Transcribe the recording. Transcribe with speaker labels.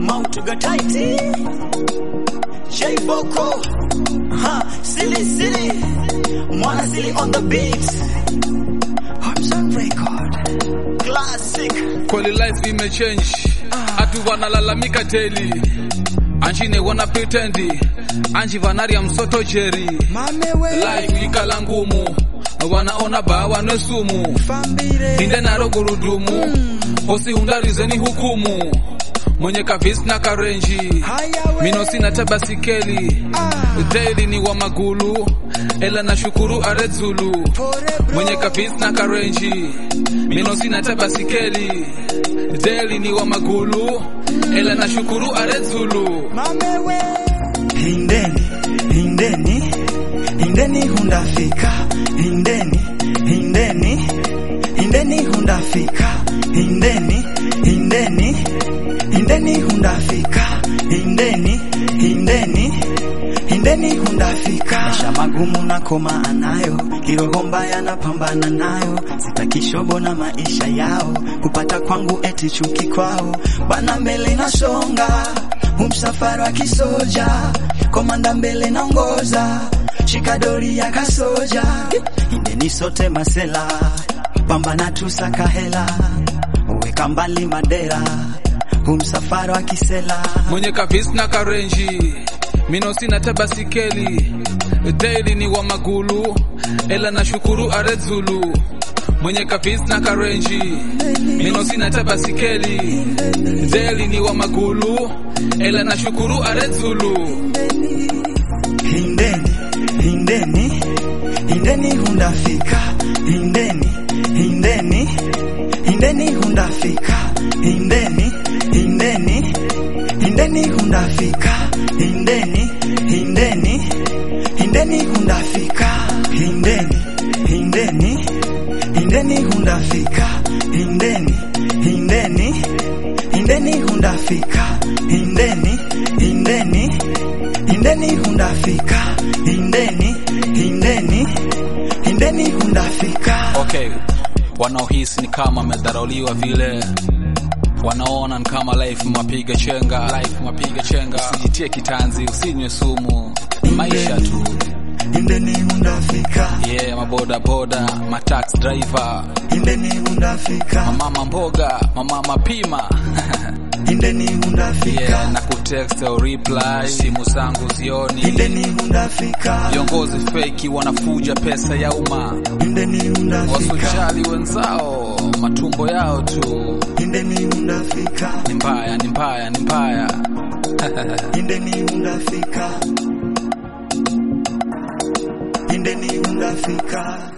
Speaker 1: Mautuga tighty. J Boko. Ha, silly silly. Mwana silly on the beat. Hudson record. Classic.
Speaker 2: Kweli life imechange, atu wanalalamika daily, anjine wana pretendi, anji vanaria msoto jeri, life ikala ngumu, wanaona ba wanwe sumu, inde naro gurudumu, hosi hundarizeni hukumu, mwenye kavis na karenji, mino sina tabasikeli, daily ni wa magulu, ela na shukuru arezulu, mwenye kavis na karenji, mino sina tabasikeli, daily ni wa magulu, ela na shukuru arezulu.
Speaker 1: Hindeni, hindeni, hindeni hundafika. Hindeni, hindeni, hindeni hundafika. Hindeni, hindeni, hindeni hundafika. Hindeni, hindeni, hindeni hundafika. Maisha magumu na koma anayo, kiroho mbaya napambana nayo, sitaki shobo na maisha yao, kupata kwangu eti chuki kwao, bana mbele nasonga umsafara wa kisoja, komanda mbele naongoza, shikadori ya kasoja, indeni sote masela, pambana tusaka hela, uweka mbali madera, umsafara wa kisela,
Speaker 2: mwenye kavis na karenji mino sina tabasikeli daily ni wa magulu ela na shukuru arezulu mwenye kavis na karenji mino sina tabasikeli daily ni wa magulu ela na shukuru arezulu
Speaker 1: hindeni, hindeni, hindeni hundafika, hindeni, hindeni, hindeni hundafika, hindeni, hindeni, hindeni hundafika, hindeni, hindeni, hindeni hundafika, hindeni, hindeni, hindeni hundafika, hindeni, hindeni, hindeni hundafika, hindeni, hindeni, hindeni hundafika, hindeni, hindeni, hindeni hundafika.
Speaker 2: okay wanaohisi ni kama amedharauliwa vile wanaona ni kama life mapiga chenga life mapiga chenga usijitie kitanzi usinywe sumu ni maisha tu
Speaker 1: Hindeni hundafika,
Speaker 2: yeah maboda boda matax driver
Speaker 1: hindeni hundafika,
Speaker 2: mamama mboga mamama pima
Speaker 1: hindeni hundafika,
Speaker 2: yeah na kutext au reply simu zangu zioni
Speaker 1: hindeni hundafika,
Speaker 2: viongozi feki wanafuja pesa ya umma
Speaker 1: hindeni hundafika,
Speaker 2: wasojali wenzao matumbo yao tu
Speaker 1: hindeni hundafika,
Speaker 2: ni mbaya ni mbaya ni mbaya
Speaker 1: hindeni hundafika, hindeni hundafika.